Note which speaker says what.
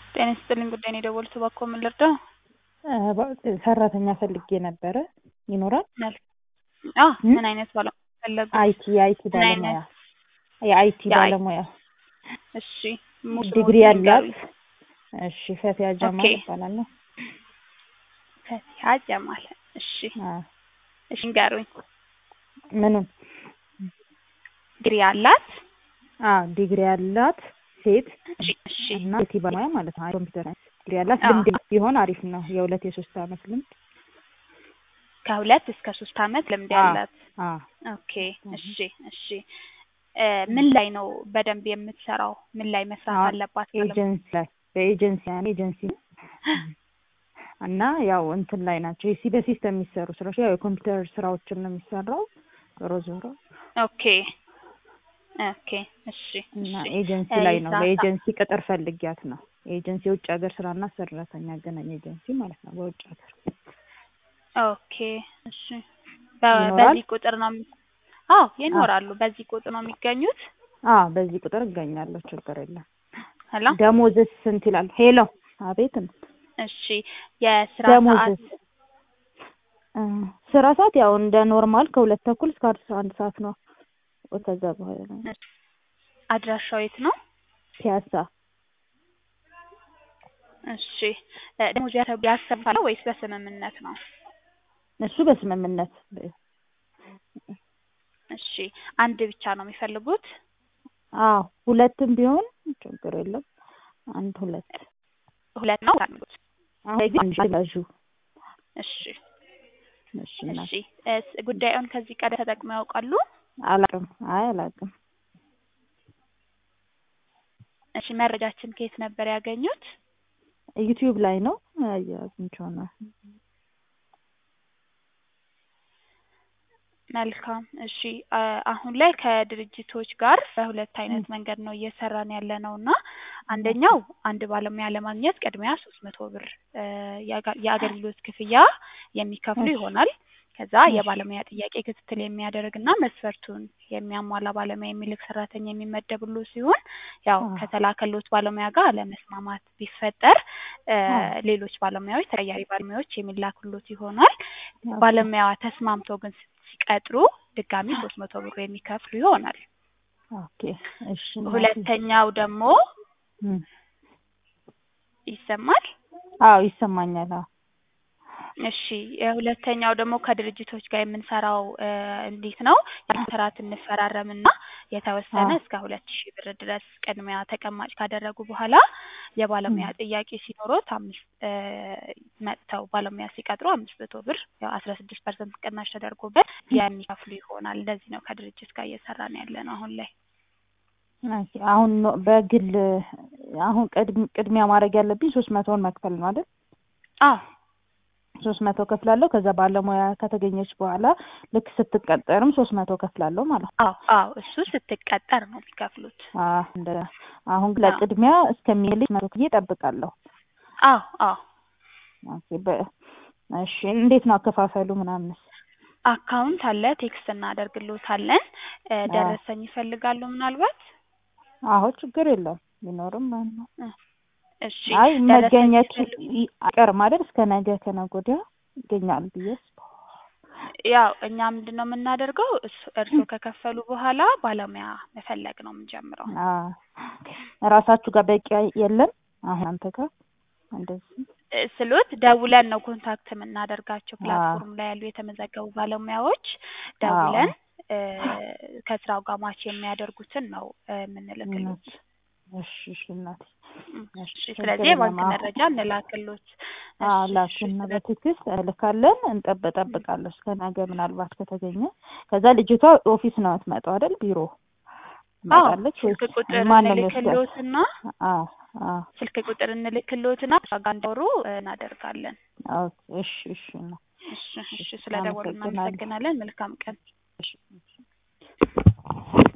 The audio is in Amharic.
Speaker 1: ጤና ይስጥልኝ ጉዳይ ነው የደወሉት እባክዎ ምን ልርዳው?
Speaker 2: ሰራተኛ ፈልጌ ነበረ ይኖራል?
Speaker 1: አዎ ምን አይነት ባለሙያ ፈለጉ?
Speaker 2: አይቲ የአይቲ
Speaker 1: ምን
Speaker 2: ባለሙያ
Speaker 1: አይነት?
Speaker 2: የአይቲ
Speaker 1: የአይ-
Speaker 2: ባለሙያ
Speaker 1: እሺ ሙሉ
Speaker 2: ዲግሪ
Speaker 1: ስሞትን
Speaker 2: ያላት
Speaker 1: ይንገሩኝ።
Speaker 2: እሺ ፈቲያ ጀማል
Speaker 1: ኦኬ።
Speaker 2: እባላለሁ
Speaker 1: ፈቲያ ጀማል እሺ
Speaker 2: አዎ
Speaker 1: እሺ ንገሩኝ።
Speaker 2: ምኑን
Speaker 1: ዲግሪ ያላት
Speaker 2: አዎ ዲግሪ ያላት ሴት
Speaker 1: እሺ እሺ
Speaker 2: እና አይቲ ባለሙያ ማለት ነው ኮምፒውተር ሳይንስ ዲግሪ ያላት
Speaker 1: አዎ።
Speaker 2: ልምድ ቢሆን አሪፍ ነው የሁለት የሶስት አመት ልምድ
Speaker 1: ከሁለት እስከ ሶስት አመት ልምድ
Speaker 2: አዎ
Speaker 1: ያላት
Speaker 2: አዎ
Speaker 1: ኦኬ እሺ እሺ እ ምን ላይ ነው በደንብ የምትሰራው? ምን ላይ መስራት
Speaker 2: አሁን
Speaker 1: አለባት? ባለሙያ?
Speaker 2: ኤጀንሲ ላይ በኤጀንሲ ያኔ ኤጀንሲ እና ያው እንትን ላይ ናቸው የሲ በሲስተም የሚሰሩ ስራዎች ያው የኮምፒውተር ስራዎችን ነው የሚሰራው ዞሮ ዞሮ
Speaker 1: ኦኬ ኦኬ እሺ
Speaker 2: እና
Speaker 1: እሺ
Speaker 2: ኤጀንሲ
Speaker 1: እ
Speaker 2: ላይ ነው
Speaker 1: የስራ
Speaker 2: በኤጀንሲ ቅጥር ፈልጊያት ነው ኤጀንሲ የውጭ ሀገር ስራና ሰራተኛ አገናኝ ኤጀንሲ ማለት ነው በውጭ ሀገር
Speaker 1: ኦኬ እሺ በ-
Speaker 2: ይኖራል?
Speaker 1: በዚህ ቁጥር ነው የሚ- አዎ ይኖራሉ። በዚህ ቁጥር ነው የሚገኙት።
Speaker 2: አዎ በዚህ ቁጥር እገኛለሁ ችግር የለም
Speaker 1: ሄሎ
Speaker 2: ደሞዝስ ስንት ይላል ሄሎ አቤት
Speaker 1: እሺ የስራ
Speaker 2: ደሞዝስ
Speaker 1: ሰዓት
Speaker 2: እ ስራ ሰዓት ያው እንደ ኖርማል ከሁለት ተኩል እስከ አስራ አንድ ሰዓት ነው ከዛ በኋላ ነው
Speaker 1: አድራሻው የት ነው?
Speaker 2: ፒያሳ
Speaker 1: እሺ እ ደሞዝ ያሰ- ያሰፋል ወይስ በስምምነት ነው?
Speaker 2: እሱ በስምምነት
Speaker 1: እሺ አንድ ብቻ ነው የሚፈልጉት?
Speaker 2: አዎ ሁለትም ቢሆን ችግር የለም አንድ ሁለት
Speaker 1: ሁለት ነው የሚፈልጉት?
Speaker 2: አሁን ግን አንድ ያዡ
Speaker 1: እሺ
Speaker 2: እሺ እናት
Speaker 1: እሺ እስ ጉዳዩን ከዚህ ቀደም ተጠቅመው ያውቃሉ?
Speaker 2: አላውቅም አይ አላውቅም
Speaker 1: እሺ መረጃችን ከየት ነበር ያገኙት?
Speaker 2: ዩቲዩብ ላይ ነው አግኝቼው ነው
Speaker 1: መልካም እሺ አ- አሁን ላይ ከድርጅቶች ጋር በሁለት አይነት መንገድ ነው እየሰራን ያለ ነው እና አንደኛው አንድ ባለሙያ ለማግኘት ቅድሚያ ሶስት መቶ ብር እ የአጋ- የአገልግሎት ክፍያ የሚከፍሉ
Speaker 2: እሺ
Speaker 1: ይሆናል። ከዛ
Speaker 2: እሺ
Speaker 1: የባለሙያ ጥያቄ ክትትል የሚያደርግና መስፈርቱን የሚያሟላ ባለሙያ የሚልክ ሰራተኛ የሚመደብሉ ሲሆን ያው
Speaker 2: አዎ
Speaker 1: ከተላከሎት ባለሙያ ጋር አለመስማማት ቢፈጠር እ
Speaker 2: አዎ
Speaker 1: ሌሎች ባለሙያዎች ተቀያሪ ባለሙያዎች የሚላክሎት ይሆናል።
Speaker 2: ኦኬ
Speaker 1: ባለሙያዋ ተስማምቶ ግን ሲቀጥሩ ድጋሚ ሶስት መቶ ብር የሚከፍሉ ይሆናል።
Speaker 2: ኦኬ እሺ እናቴ
Speaker 1: ሁለተኛው ደግሞ
Speaker 2: እም
Speaker 1: ይሰማል።
Speaker 2: አዎ ይሰማኛል አዎ
Speaker 1: እሺ የሁለተኛው ደግሞ ከድርጅቶች ጋር የምንሰራው እ እንዴት ነው? ኮንትራት እንፈራረምና የተወሰነ
Speaker 2: አዎ
Speaker 1: እስከ ሁለት ሺህ ብር ድረስ ቅድሚያ ተቀማጭ ካደረጉ በኋላ የባለሙያ
Speaker 2: እም
Speaker 1: ጥያቄ ሲኖሮት አምስት እ መጥተው ባለሙያ ሲቀጥሩ አምስት መቶ ብር ያው አስራ ስድስት ፐርሰንት ቅናሽ ተደርጎበት የሚከፍሉ ይሆናል። እንደዚህ ነው ከድርጅት ጋር እየሰራን ያለ ነው አሁን ላይ።
Speaker 2: ኦኬ አሁን ኖ በግል አሁን ቅድም ቅድሚያ ማድረግ ያለብኝ ሶስት መቶውን መክፈል ነው አይደል?
Speaker 1: አዎ
Speaker 2: ሶስት መቶ ከፍላለሁ ከዛ ባለሙያ ከተገኘች በኋላ ልክ ስትቀጠርም ሶስት መቶ ከፍላለሁ ማለት ነው።
Speaker 1: አዎ አዎ እሱ ስትቀጠር ነው የሚከፍሉት።
Speaker 2: አዎ እንደ አሁን ግን
Speaker 1: አዎ
Speaker 2: ለቅድሚያ እስከሚልኝ መቶ ክዬ እጠብቃለሁ።
Speaker 1: አዎ አዎ
Speaker 2: ኦኬ በ እሺ እንዴት ነው አከፋፈሉ ምናምንስ?
Speaker 1: አካውንት አለ ቴክስት እናደርግሎታለን። እ
Speaker 2: አዎ
Speaker 1: ደረሰኝ ይፈልጋሉ ምናልባት?
Speaker 2: አዎ ችግር የለውም ቢኖርም ማለት ነው።
Speaker 1: እ እሺ
Speaker 2: አይ
Speaker 1: ደረሰኝ
Speaker 2: መገኘቱ
Speaker 1: ሲፈልጉ
Speaker 2: ይ- አይቀርም አይደል? እስከ ነገ ከነገ ወዲያ ይገኛል ብዬ
Speaker 1: ያው እኛ ምንድን ነው የምናደርገው እሱ- እርስዎ ከከፈሉ በኋላ ባለሙያ መፈለግ ነው የምንጀምረው።
Speaker 2: አዎ እራሳችሁ ጋር በቂ የለም አሁን አንተ ጋር እንደዚህ
Speaker 1: እ ስሎት ደውለን ነው ኮንታክት የምናደርጋቸው
Speaker 2: አዎ
Speaker 1: ፕላትፎርም ላይ ያሉ የተመዘገቡ ባለሙያዎች
Speaker 2: አዎ
Speaker 1: ደውለን እ ከስራው ጋር ማች የሚያደርጉትን ነው እ የምንልክሎት።
Speaker 2: እውነት እሺ እሺ እናቴ
Speaker 1: እም
Speaker 2: እሺ
Speaker 1: እሺ
Speaker 2: ችግር
Speaker 1: ስለዚህ
Speaker 2: የለም
Speaker 1: የባንክ
Speaker 2: አሁን
Speaker 1: መረጃ እንላክሎት።
Speaker 2: አዎ
Speaker 1: እሺ እሺ
Speaker 2: ላኩና
Speaker 1: ስለ
Speaker 2: በቴክስት እልካለን እንጠብ
Speaker 1: እም
Speaker 2: እጠብቃለሁ እስከ ነገ ምናልባት ከተገኘ ከዛ ልጅቷ ኦፊስ ነው የምትመጣው አይደል ቢሮ
Speaker 1: አዎ
Speaker 2: ትመጣለች
Speaker 1: ስልክ
Speaker 2: ወይስ
Speaker 1: ቁጥር
Speaker 2: ማን ነው የሚወስዳት
Speaker 1: እንልክሎትና
Speaker 2: አዎ አዎ
Speaker 1: ስልክ ቁጥር እንልክሎትና እሷ ጋር እንዲያወሩ እ እናደርጋለን።
Speaker 2: ኦኬ እሺ እሺ ነው
Speaker 1: እሺ
Speaker 2: እሺ
Speaker 1: እሺ ስለ ደወሉ
Speaker 2: አመሰግናለሁ
Speaker 1: እናመሰግናለን። መልካም ቀን።
Speaker 2: እሺ